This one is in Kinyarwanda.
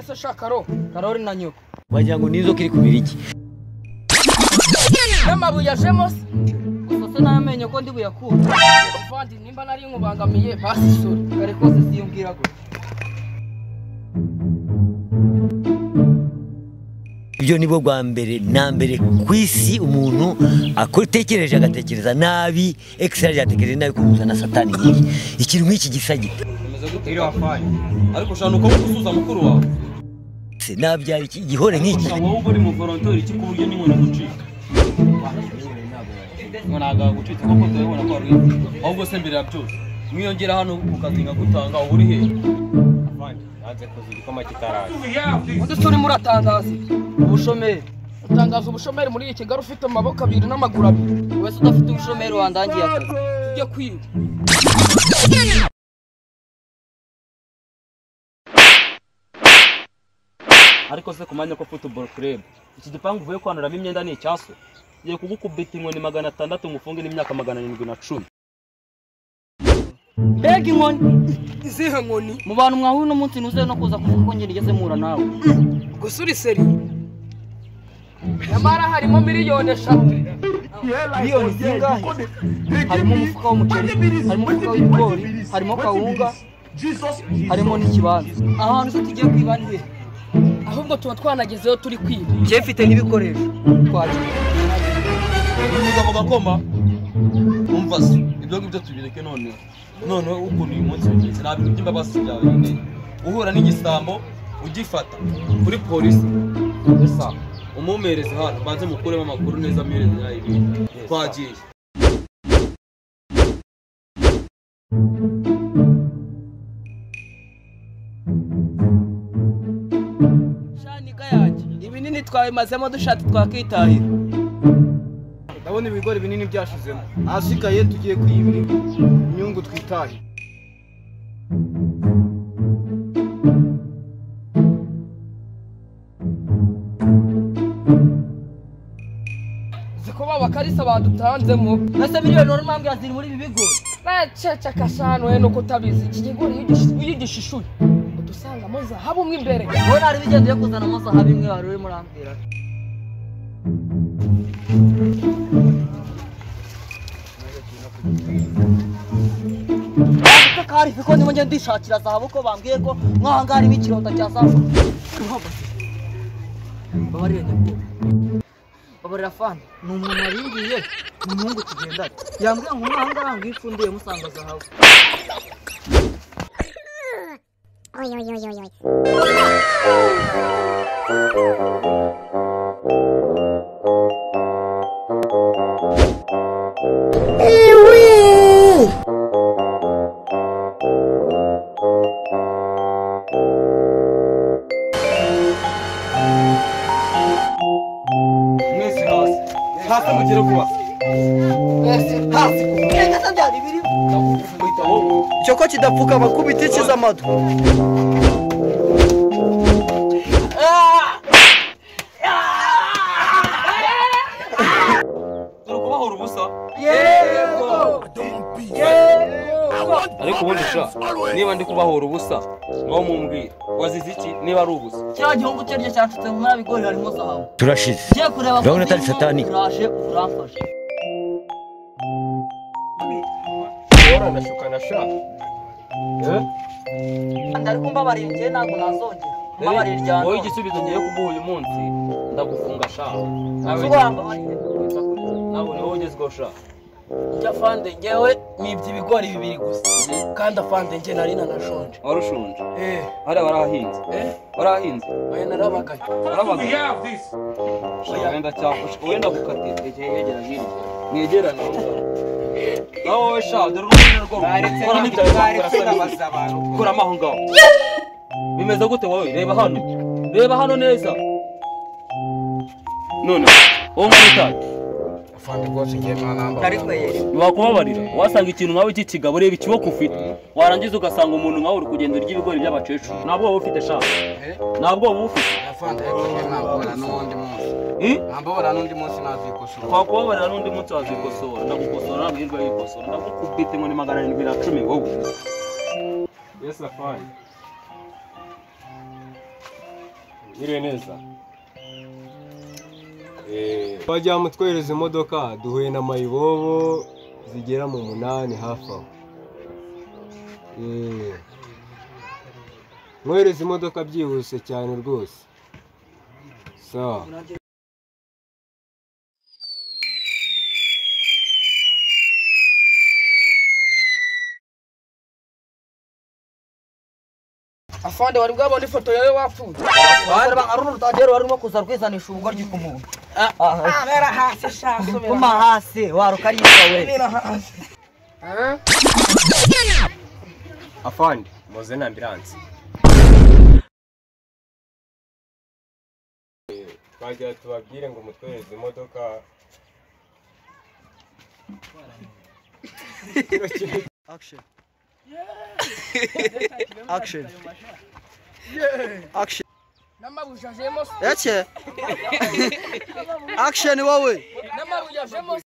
se shakaro karori na nyoko wagira ngo nizo kiri kubira iki n'amabuye ajemo se gusa se n'amenyo ko ndi buyakure mvandi nimba nari nkubangamiye pasi isuri kare kose siyumbwira gutya ibyo ni bwo bwa mbere na mbere ku isi umuntu atekereje agatekereza nabi ekisiraje yatekereje nabi kuzuza na satani nyinshi ikintu nk'iki gisage bimeze gute iriya fayi ariko ushobora uko gusuza mukuru wawe Se, nabyara iki igihore nk'iki wowe ubwo uri mu volontori iki ku buryo n'inkoni gucika ngo ntabwo gucika kuko turabibona ko ari ahubwo se mbere ya byose mwiyongera hano ukazinga gutanga uba uri hehe nanze kuza igikoma kitaraje undi se urimo uratangaza iki? ubushomeri utangaza ubushomeri muri iyi kigali ufite amaboko abiri n'amaguru abiri wese udafite ubushomeri wandangiye akazi ujye kwiba ariko se ku mwanya ko football club iki gipangu uvuye kwanuramo imyenda ni icyaso ngiye kugukubita inkoni magana atandatu ngufunge n'imyaka magana arindwi na cumi mbega inkoni izihe nkoni mu bantu mwahuye uno munsi ntuzeho no kuza kuvuga ko ngeri igeze muhura nawe gusa uri seri nyamara harimo miliyoni eshatu miliyoni zingahe harimo umufuka w'umuceri harimo umufuka w'ibigori harimo kawunga harimo n'ikibanza ahantu se tugiye kwiba ni he ahubwo tuba twanagezeho turi kwiba njye mfite n'ibikoresho twagiye unyuza mu gakoma umva se ibyo ngibyo tubireke noneho noneho ukuntu uyu munsi wagenze ntabwo ujya imbabazi byawe nyine uhura n'igisambo ugifata kuri polisi gusa umumereze hano banze mukuremo amakuru neza amereze nayo ibintu twagiye shaniga yanjye ibinini twabimazemo dushati twakitahira ndabona ibigori binini byashizemo ahasigaye tugiye kwiyibira inyungu twitahe ziko babakarisa badutanzemo ese miliyoni wari umambwira ziri muri ibi bigo naceceka shanu we nuko utabizi iki kigori iyo ugish- iyo ugishishuye udusangamo zahabu mo imbere wowe nari bigendeye kuzanamo zahabu imwe wari urimo urambwira kari kuko ndimo ngenda ndishakira zahabu ko bambwiye ko nk'aha ngaha harimo ikirota cya zahabu babarire nyakubahwa babarira fani ni umuntu waringiye ni umuhungu tugendana yambwira ngo umwana aranga iyo ufunduye musanga zahabu Oi, oi, oi, oi, oi. mwese hasi hasi mugere vuba muhita wowe icyo ko kidapfuka abakubita ikiza amatwi dore kubahora ubusa ariko ubundi sha niba ndi kubahora ubusa ngaho mumbwira wazize iki niba ari ubusa kiriya gihugu cyo ryo cyacutse mu mwari bigori harimo zahabu turashize ngiye kureba Urabona atari satani. uraje uramfashe waranashukana sha ariko mbabarira njyewe ntabwo nazongera mbabarira irya wowe none igisubizo ngiye kuguha uyu munsi ndagufunga sha uzi ko wambabarira ntabwo niwe ugezweho sha njya fande ngewe nibye ibigori bibiri gusa kandi afande nge nari nanashonje wari ushonje eh hariya warahahinze warahahinze oya narabagaye warabagaye sha wenda cyafashe wenda gukatira egeye yegera hirya mwegerane nawe wowe sha dore urumuri rwo rukora n'ibyawe bakora kuramo aho ngaho bimeze gute wowe reba hano reba hano neza none wowe mwamutari wakubabarira wasanga ikintu nkawe cy'ikigabo ureba ikiboko ufite warangiza ugasanga umuntu nkawe uri kugenda urya ibigori by'abakecuru ntabwo wowe ufite shaka ntabwo wowe ufite Hmm? nambabara n'undi munsi nazikosora twakubabarira n'undi munsi wazikosora ndagukosora ntabwo hirwa yikosora ndagukubita inkoni magana arindwi na cumi wowe Mwiriwe neza bajya mutwereza imodoka duhuye na mayibobo zigera mu munani hafi aho Eh, mwohereze imodoka byihuse cyane rwose sawa afande wari bwabona ifoto yawe wapfuye bari bangarura utagera warimo kuza rwizanisha ubugoryi ku muntu Mera hasi shaso mera. kuma hasi warukarisa we Mera hasi. afandi muze na ambiranse twagira tubabwire ngo mutwereze imodoka Action. Action. Action. Namabujajemo. Ece. Action wowe. Namabujajemo